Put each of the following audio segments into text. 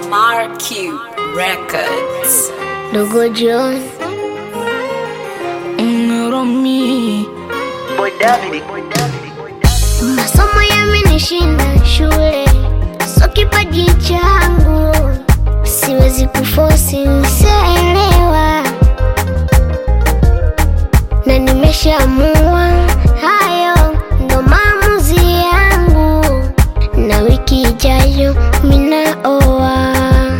MRQ Records. Dogo John Romi masomo yamenishinda shule, so kipaji changu siwezi kufosi, nisielewa na nimeshaamua hayo ndo maamuzi yangu, na wiki ijayo minaoa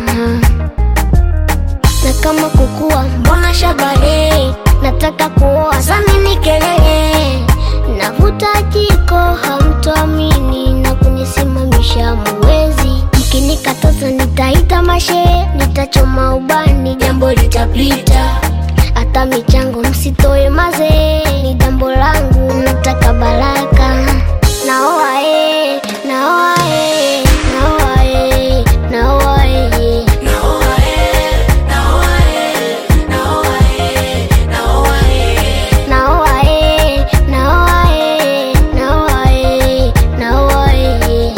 na kama kukua mbona shabahe nataka kuoa samini kelele navuta jiko hamtoamini na kunisimamisha muwezi mkinikataza nitaita mashe nitachoma ubani jambo litapita hata michango msitoe mazee ni jambo langu nataka baraka naoa e, naoa e, naoa e, naoa e. Naoa eh, naoa eh, naoa eh, naoa eh.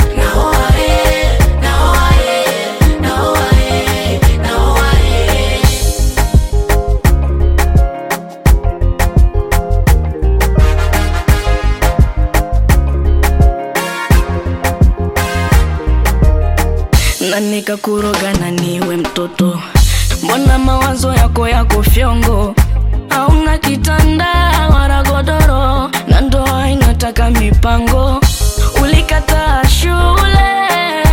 na nikakuroga na niwe mtoto, mbona mawazo yako yako fyongo? Hauna kitanda wala godoro, na ndoa inataka mipango. Ulikataa shule